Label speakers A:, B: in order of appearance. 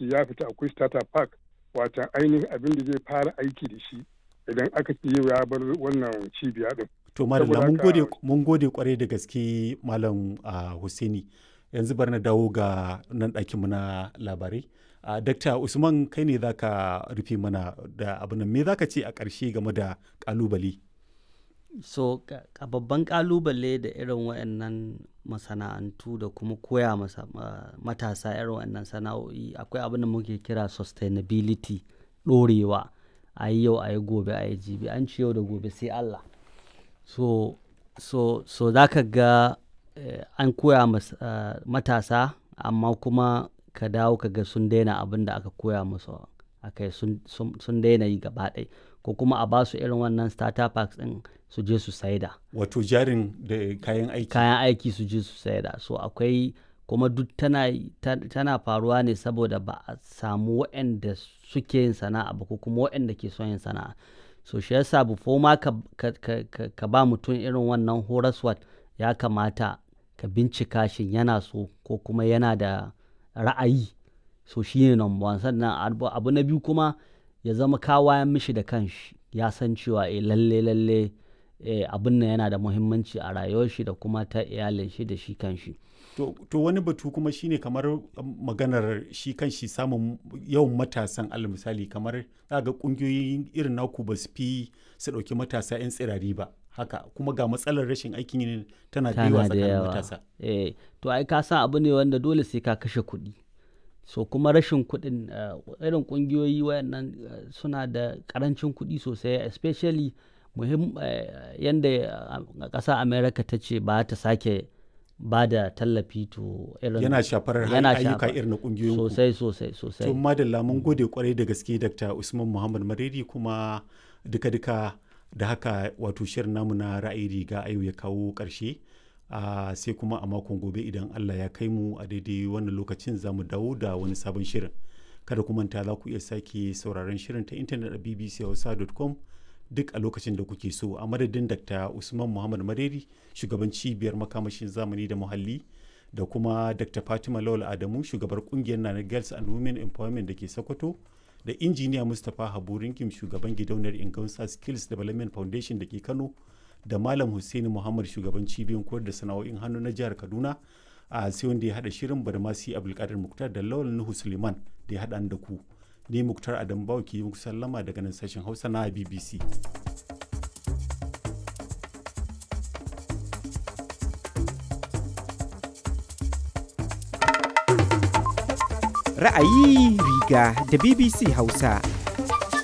A: ce ya fita akwai starter park wata ainihin abin da zai fara aiki da shi idan aka ce yau ya bar wannan cibiya din.
B: To Madalla mun gode mun gode kwarai da gaske Malam Hussaini. Yanzu bar na dawo ga nan ɗakin mu na labarai. Dakta Usman kai ne zaka rufe mana da abin nan me zaka ce a ƙarshe game da ƙalubale?
C: So a babban ƙalubale da irin waɗannan masana'antu da kuma koya masa matasa irin waɗannan sana'o'i akwai abin da muke kira sustainability ɗorewa a yi yau a yi gobe a yi jibi an ci yau da gobe sai Allah. so so so za ka ga eh, an koya mas, uh, matasa amma kuma ka dawo ka ga sun daina abin da aka koya musu a kai sun, sun, sun daina yi gaba ɗaya ko kuma a basu irin wannan starter packs ɗin su je su saida
B: Wato jarin da kayan aiki.
C: kayan aiki su je su saida so akwai kuma duk tana, tana faruwa ne saboda ba a samu waɗanda suke yin sana'a ba ko kuma waɗanda ke son yin sana'a so shi yasa before ma ka, ka, ka, ka, ka ba mutum irin wannan horaswat ya kamata ka bincika shin yana so ko kuma yana da ra'ayi so shi ne number one sannan abu, abu na biyu kuma ya zama kawayan mishi da kanshi ya san cewa eh lalle lalle eh, abin nan yana da muhimmanci a rayuwar shi da kuma ta iyalin shi da shi kanshi
B: To, to wani batu kuma shine kamar maganar shi kan shi samun yawan matasan alal misali kamar ga kungiyoyin irin naku ba su fi su ɗauki matasa 'yan tsirari ba haka kuma ga matsalar rashin aikin yin tana da yawa tsakanin matasa.
C: Eh, to ai ka san abu ne wanda dole sai ka kashe kuɗi. So kuma rashin kuɗin uh, irin kungiyoyi wayannan uh, suna da ƙarancin kuɗi sosai especially muhim uh, yanda ƙasa America ta ce ba ta sake ba da tallafi to irin
B: yana shafar ayyuka irin na kungiyoyin
C: sosai sosai sosai
B: to madalla mun gode kwarai da gaske Dr. Usman Muhammad Maredi kuma duka-duka da haka wato shirin namu na ra'ayi riga ayo ya kawo ƙarshe uh, sai kuma a makon gobe idan Allah ya kai mu a daidai wannan lokacin za mu dawo da wani sabon shirin kada ku manta za ku iya sake sauraron shirin ta intanet a bbchausa.com duk a lokacin da kuke so a madadin dr usman muhammad mareri shugaban cibiyar makamashin zamani da muhalli da kuma dr fatima lawal adamu shugabar kungiyar nana girls and women empowerment da ke sokoto da injiniya mustapha habu rinkim shugaban gidauniyar ingansa skills development foundation da ke kano da malam hussaini muhammad shugaban cibiyar koyar da sana'o'in hannu na jihar kaduna a sai wanda ya hada shirin badamasi abdulkadir muktar da lawal nuhu suleiman da ya hada da ku ni muktar adam bawa ke muku sallama daga nan sashen hausa na bbc
D: ra'ayi riga da bbc hausa